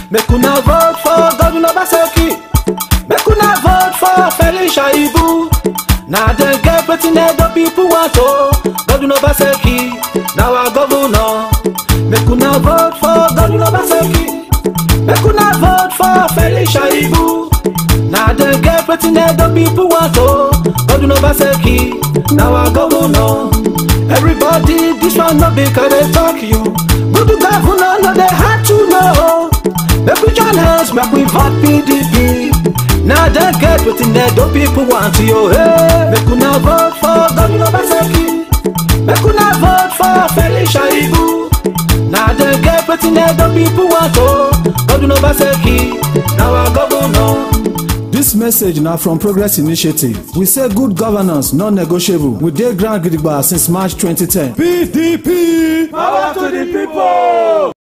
make una vote for godwin obaseki make una vote for felicia ibu na dem get wetin edo pipo want o godwin obaseki na our governor make una vote for godwin obaseki make una vote for felicia ibu na dem get wetin edo pipo want o godwin obaseki na our governor everybody dis one no be cause dey talk you good governor no dey hard to know make we join hands make we vote pdp na dem get wetin edo pipo want yo hey. make una vote for godwin obaseki make una vote for felicia ibu na dem get wetin edo pipo want o godwin obaseki na our governor. This message na from Progress Initiative. We say good governance non-negotiable. We dey ground gidigba since March 2010. PDP! Power to the people!